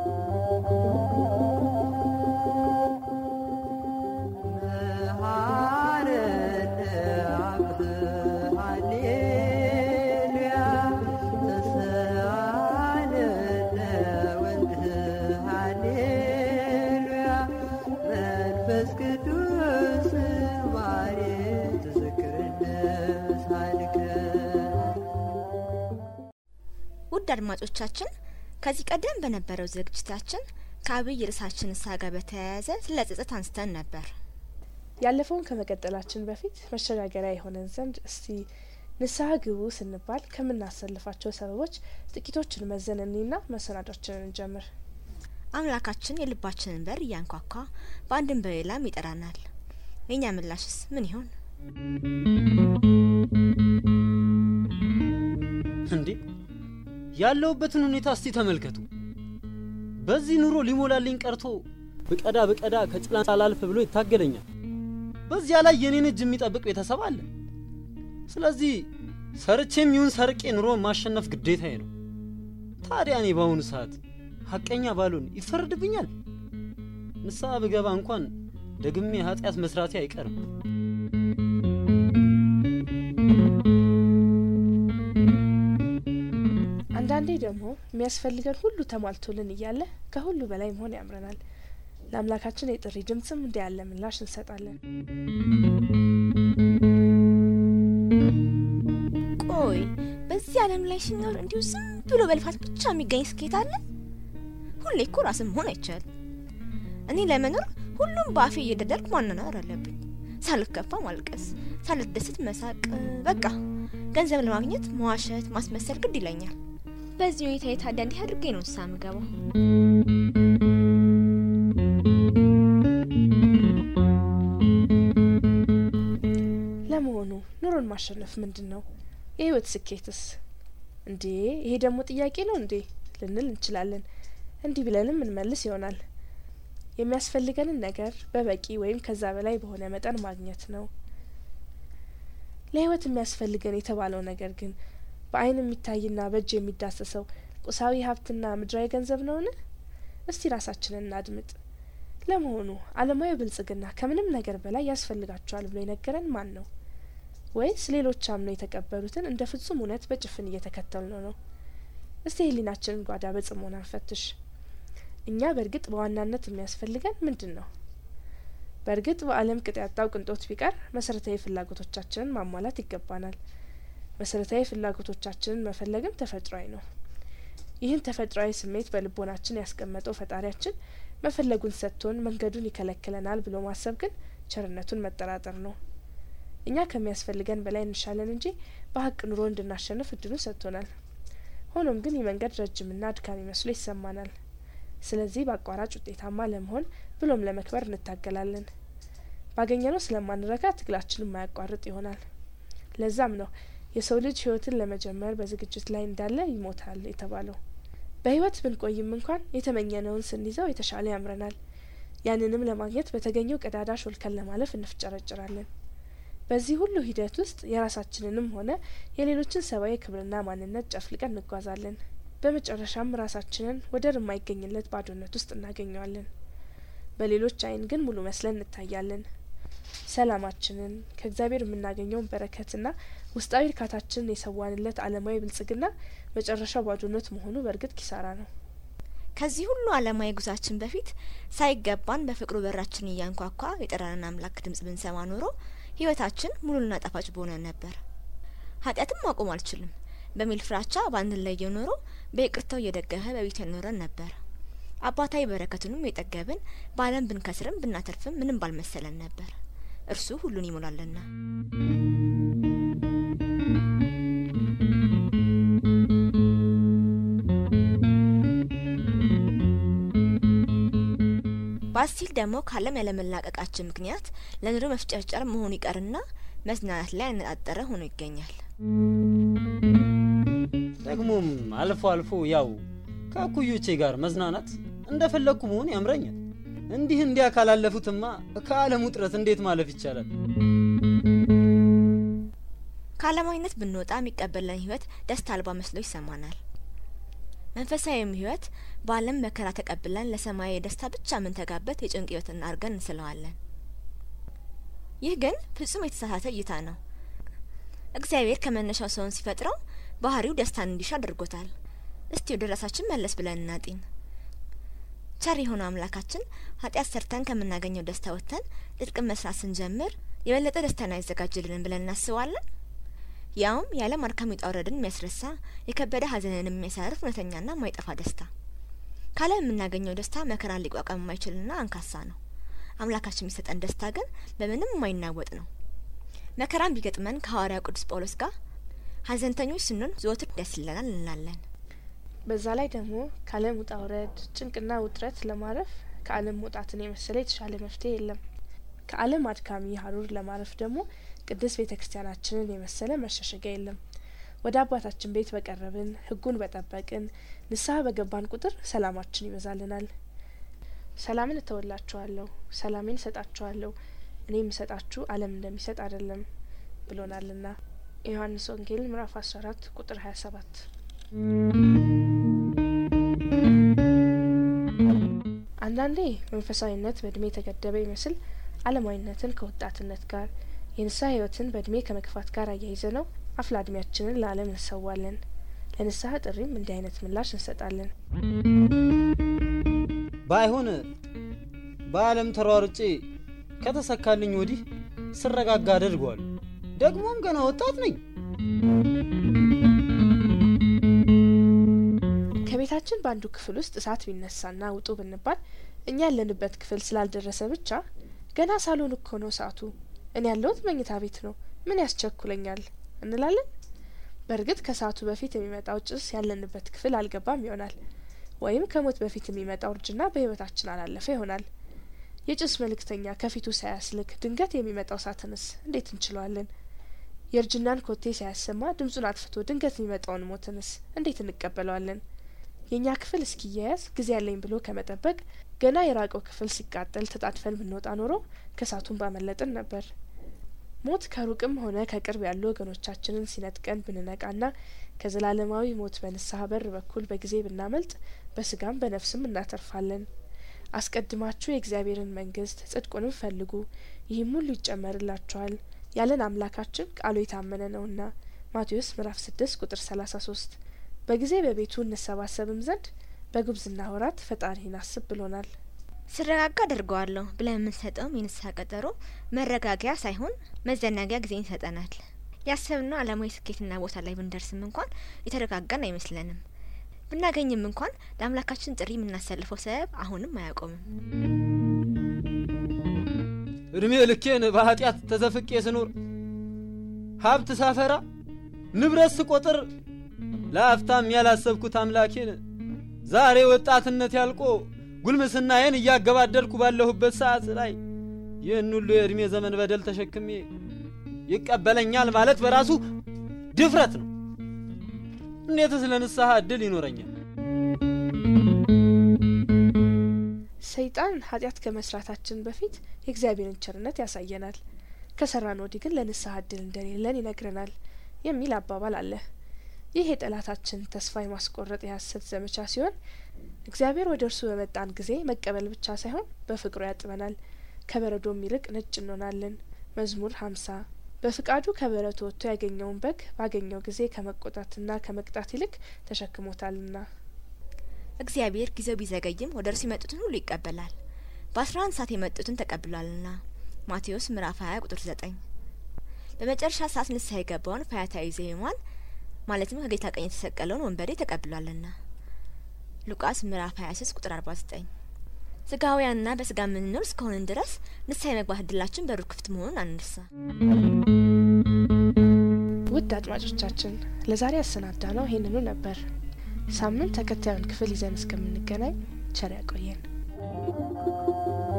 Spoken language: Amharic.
ውድ አድማጮቻችን ከዚህ ቀደም በነበረው ዝግጅታችን ከአብይ ርዕሳችን ንስሐ ጋር በተያያዘ ስለ ጸጸት አንስተን ነበር። ያለፈውን ከመቀጠላችን በፊት መሸጋገሪያ የሆነን ዘንድ እስቲ ንስሐ ግቡ ስንባል ከምናሰልፋቸው ሰበቦች ጥቂቶችን መዘን እኒና መሰናዷችንን እንጀምር። አምላካችን የልባችንን በር እያንኳኳ በአንድም በሌላም ይጠራናል። የእኛ ምላሽስ ምን ይሆን? እንዴ ያለሁበትን ሁኔታ እስቲ ተመልከቱ። በዚህ ኑሮ ሊሞላልኝ ቀርቶ ብቀዳ ብቀዳ ከጭላንጭ አላልፍ ብሎ ይታገለኛል። በዚያ ላይ የኔን እጅ የሚጠብቅ ቤተሰብ አለ። ስለዚህ ሰርቼም ይሁን ሰርቄ ኑሮ ማሸነፍ ግዴታዬ ነው። ታዲያ እኔ በአሁኑ ሰዓት ሀቀኛ ባልሆን ይፈረድብኛል? ንስሐ ብገባ እንኳን ደግሜ ኃጢአት መስራቴ አይቀርም። አንዳንዴ ደግሞ የሚያስፈልገን ሁሉ ተሟልቶልን እያለ ከሁሉ በላይ መሆን ያምረናል። ለአምላካችን የጥሪ ድምፅም እንዲ ያለ ምላሽ እንሰጣለን። ቆይ በዚህ ዓለም ላይ ሲኖር እንዲሁ ዝም ብሎ በልፋት ብቻ የሚገኝ ስኬት አለ? ሁሌ እኮ ራስን መሆን አይቻልም። እኔ ለመኖር ሁሉም በአፌ እየደደርኩ ማናናር አለብኝ። ሳልከፋ ማልቀስ፣ ሳልደሰት መሳቅ፣ በቃ ገንዘብ ለማግኘት መዋሸት፣ ማስመሰል ግድ ይለኛል። በዚህ ሁኔታ የታዲያ እንዲህ አድርጌ ነው ንስሐ ምገባው። ለመሆኑ ኑሮን ማሸነፍ ምንድን ነው? የህይወት ስኬትስ? እንዴ ይሄ ደግሞ ጥያቄ ነው እንዴ ልንል እንችላለን። እንዲህ ብለንም እንመልስ ይሆናል። የሚያስፈልገንን ነገር በበቂ ወይም ከዛ በላይ በሆነ መጠን ማግኘት ነው። ለህይወት የሚያስፈልገን የተባለው ነገር ግን በአይን የሚታይና በእጅ የሚዳሰሰው ቁሳዊ ሀብትና ምድራዊ ገንዘብ ነውን? እስቲ ራሳችንን እናድምጥ። ለመሆኑ ዓለማዊ ብልጽግና ከምንም ነገር በላይ ያስፈልጋቸዋል ብሎ የነገረን ማን ነው? ወይስ ሌሎች አምነው የተቀበሉትን እንደ ፍጹም እውነት በጭፍን እየተከተልነው ነው? እስቲ ህሊናችንን ጓዳ በጽሞና እንፈትሽ። እኛ በእርግጥ በዋናነት የሚያስፈልገን ምንድን ነው? በእርግጥ በዓለም ቅጥ ያጣው ቅንጦት ቢቀር መሰረታዊ ፍላጎቶቻችንን ማሟላት ይገባናል። መሰረታዊ ፍላጎቶቻችንን መፈለግም ተፈጥሯዊ ነው። ይህን ተፈጥሯዊ ስሜት በልቦናችን ያስቀመጠው ፈጣሪያችን መፈለጉን ሰጥቶን መንገዱን ይከለክለናል ብሎ ማሰብ ግን ቸርነቱን መጠራጠር ነው። እኛ ከሚያስፈልገን በላይ እንሻለን እንጂ በሀቅ ኑሮ እንድናሸንፍ እድሉን ሰጥቶናል። ሆኖም ግን ይህ መንገድ ረጅምና አድካሚ መስሎ ይሰማናል። ስለዚህ በአቋራጭ ውጤታማ ለመሆን ብሎም ለመክበር እንታገላለን። ባገኘነው ስለማንረካ ትግላችን የማያቋርጥ ይሆናል። ለዛም ነው የሰው ልጅ ህይወትን ለመጀመር በዝግጅት ላይ እንዳለ ይሞታል የተባለው። በህይወት ብንቆይም እንኳን የተመኘነውን ስንይዘው የተሻለ ያምረናል። ያንንም ለማግኘት በተገኘው ቀዳዳ ሾልከን ለማለፍ እንፍጨረጭራለን። በዚህ ሁሉ ሂደት ውስጥ የራሳችንንም ሆነ የሌሎችን ሰብአዊ ክብርና ማንነት ጨፍልቀን እንጓዛለን። በመጨረሻም ራሳችንን ወደር የማይገኝለት ባዶነት ውስጥ እናገኘዋለን። በሌሎች አይን ግን ሙሉ መስለን እንታያለን። ሰላማችንን ከእግዚአብሔር የምናገኘውን በረከትና ውስጣዊ እርካታችንን የሰዋንለት ዓለማዊ ብልጽግና መጨረሻው ባዶነት መሆኑ በእርግጥ ኪሳራ ነው። ከዚህ ሁሉ ዓለማዊ ጉዟችን በፊት ሳይገባን በፍቅሩ በራችን እያንኳኳ የጠራንን አምላክ ድምጽ ብንሰማ ኖሮ ህይወታችን ሙሉና ጣፋጭ በሆነ ነበር። ኃጢአትም ማቆም አልችልም በሚል ፍራቻ ባንለየው ኖሮ በይቅርታው እየደገፈ በቤት ያኖረን ነበር። አባታዊ በረከቱንም የጠገብን በዓለም ብንከስርም ብናተርፍም ምንም ባልመሰለን ነበር። እርሱ ሁሉን ይሞላልና። ባስቲል ደግሞ ካለም ያለመላቀቃችን ምክንያት ለኑሮ መፍጨርጨር መሆኑ ይቀርና መዝናናት ላይ ያነጣጠረ ሆኖ ይገኛል። ደግሞም አልፎ አልፎ ያው ከእኩዮቼ ጋር መዝናናት እንደፈለግኩ መሆን ያምረኛል። እንዲህ እንዲያ ካላለፉትማ ከዓለም ውጥረት እንዴት ማለፍ ይቻላል? ከዓለማዊነት ብንወጣ የሚቀበለን ህይወት ደስታ አልባ መስሎ ይሰማናል። መንፈሳዊም ህይወት በዓለም መከራ ተቀብለን ለሰማያዊ ደስታ ብቻ የምንተጋበት የጭንቅ ህይወትን አድርገን እንስለዋለን። ይህ ግን ፍጹም የተሳሳተ እይታ ነው። እግዚአብሔር ከመነሻው ሰውን ሲፈጥረው ባህሪው ደስታን እንዲሻ አድርጎታል። እስቲ ወደ ራሳችን መለስ ብለን እናጢን። ቸር የሆነው አምላካችን ኃጢአት ሰርተን ከምናገኘው ደስታ ወጥተን ጽድቅን መስራት ስንጀምር የበለጠ ደስታን ያዘጋጅልንን ብለን እናስባለን? ያውም የዓለም አድካሚ ውጣ ውረድን የሚያስረሳ የከበደ ሐዘንን የሚያሳርፍ እውነተኛና የማይጠፋ ደስታ። ካለም የምናገኘው ደስታ መከራን ሊቋቋም የማይችልና አንካሳ ነው። አምላካችን የሚሰጠን ደስታ ግን በምንም የማይናወጥ ነው። መከራን ቢገጥመን ከሐዋርያው ቅዱስ ጳውሎስ ጋር ሐዘንተኞች ስንሆን ዘወትር ደስ ይለናል እንላለን። በዛ ላይ ደግሞ ከዓለም ውጣ ውረድ፣ ጭንቅና ውጥረት ለማረፍ ከዓለም መውጣትን የመሰለ የተሻለ መፍትሄ የለም። ከዓለም አድካሚ ሀሩር ለማረፍ ደግሞ ቅድስት ቤተ ክርስቲያናችንን የመሰለ መሸሸጊያ የለም። ወደ አባታችን ቤት በቀረብን፣ ሕጉን በጠበቅን፣ ንስሐ በገባን ቁጥር ሰላማችን ይበዛልናል። ሰላምን እተወላችኋለሁ፣ ሰላሜን እሰጣችኋለሁ፣ እኔ የምሰጣችሁ ዓለም እንደሚሰጥ አይደለም ብሎናልና የዮሐንስ ወንጌል ምዕራፍ አስራ አራት ቁጥር ሀያ ሰባት አንዳንዴ መንፈሳዊነት በእድሜ የተገደበ ይመስል ዓለማዊነትን ከወጣትነት ጋር የንስሐ ህይወትን በእድሜ ከመግፋት ጋር አያይዘ ነው አፍላ እድሜያችንን ለዓለም እንሰዋለን። ለንስሐ ጥሪም እንዲህ አይነት ምላሽ እንሰጣለን። ባይሆን በዓለም ተሯርጬ ከተሰካልኝ ወዲህ ስረጋጋ አደርገዋለሁ። ደግሞም ገና ወጣት ነኝ። ከቤታችን በአንዱ ክፍል ውስጥ እሳት ቢነሳና ውጡ ብንባል እኛ ያለንበት ክፍል ስላልደረሰ ብቻ ገና ሳሎን እኮ ነው እሳቱ፣ እኔ ያለሁት መኝታ ቤት ነው፣ ምን ያስቸኩለኛል እንላለን። በእርግጥ ከሰዓቱ በፊት የሚመጣው ጭስ ያለንበት ክፍል አልገባም ይሆናል። ወይም ከሞት በፊት የሚመጣው እርጅና በህይወታችን አላለፈ ይሆናል። የጭስ መልእክተኛ ከፊቱ ሳያስልክ ድንገት የሚመጣው እሳትንስ እንዴት እንችለዋለን? የእርጅናን ኮቴ ሳያሰማ ድምጹን አጥፍቶ ድንገት የሚመጣውን ሞትንስ እንዴት እንቀበለዋለን? የእኛ ክፍል እስኪያያዝ ጊዜ ያለኝ ብሎ ከመጠበቅ ገና የራቀው ክፍል ሲቃጠል ተጣድፈን ብንወጣ ኖሮ ከእሳቱን ባመለጥን ነበር። ሞት ከሩቅም ሆነ ከቅርብ ያሉ ወገኖቻችንን ሲነጥቀን ብንነቃና ከዘላለማዊ ሞት በንስሐ በር በኩል በጊዜ ብናመልጥ በስጋም በነፍስም እናተርፋለን። አስቀድማችሁ የእግዚአብሔርን መንግስት ጽድቁንም ፈልጉ፣ ይህም ሁሉ ይጨመርላችኋል ያለን አምላካችን ቃሉ የታመነ ነውና ማቴዎስ ምዕራፍ ስድስት ቁጥር ሰላሳ ሶስት በጊዜ በቤቱ እንሰባሰብም ዘንድ በጉብዝና ወራት ፈጣሪን አስብ ብሎናል። ስረጋጋ አድርገዋለሁ ብለን የምንሰጠውም የንስሐ ቀጠሮ መረጋጊያ ሳይሆን መዘናጊያ ጊዜን ይሰጠናል። ያሰብነው ዓላማዊ ስኬትና ቦታ ላይ ብንደርስም እንኳን የተረጋጋን አይመስለንም። ብናገኝም እንኳን ለአምላካችን ጥሪ የምናሰልፈው ሰበብ አሁንም አያቆምም። እድሜ ልኬን በኃጢአት ተዘፍቄ ስኖር ሀብት ሳፈራ ንብረት ስቆጥር ለአፍታም ያላሰብኩት አምላኬን ዛሬ ወጣትነት ያልቆ ጉልምስናዬን እያገባደድኩ ባለሁበት ሰዓት ላይ ይህን ሁሉ የዕድሜ ዘመን በደል ተሸክሜ ይቀበለኛል ማለት በራሱ ድፍረት ነው። እንዴትስ ለንስሐ እድል ይኖረኛል? ሰይጣን ኃጢአት ከመስራታችን በፊት የእግዚአብሔርን ቸርነት ያሳየናል። ከሰራን ወዲህ ግን ለንስሐ እድል እንደሌለን ይነግረናል የሚል አባባል አለ። ይህ የጠላታችን ተስፋ የማስቆረጥ የሐሰት ዘመቻ ሲሆን እግዚአብሔር ወደ እርሱ በመጣን ጊዜ መቀበል ብቻ ሳይሆን በፍቅሩ ያጥበናል፣ ከበረዶም ይልቅ ነጭ እንሆናለን። መዝሙር ሀምሳ በፍቃዱ ከበረቱ ወጥቶ ያገኘውን በግ ባገኘው ጊዜ ከመቆጣትና ከመቅጣት ይልቅ ተሸክሞታልና። እግዚአብሔር ጊዜው ቢዘገይም ወደ እርሱ የመጡትን ሁሉ ይቀበላል። በአስራ አንድ ሰዓት የመጡትን ተቀብሏልና ማቴዎስ ምዕራፍ ሀያ ቁጥር ዘጠኝ በመጨረሻ ሰዓት ንስሐ የገባውን ፈያታዊ ዘየማን ማለትም ከጌታ ቀኝ የተሰቀለውን ወንበዴ ተቀብሏልና ሉቃስ ምዕራፍ 23 ቁጥር 49 ስጋውያንና በስጋ የምንኖር እስከሆንን ድረስ ንስሐ የመግባት እድላችን በሩ ክፍት መሆኑን አንርሳ። ውድ አድማጮቻችን ለዛሬ ያሰናዳ ነው ይህንኑ ነበር። ሳምንት ተከታዩን ክፍል ይዘን እስከምንገናኝ ቸር ያቆየን።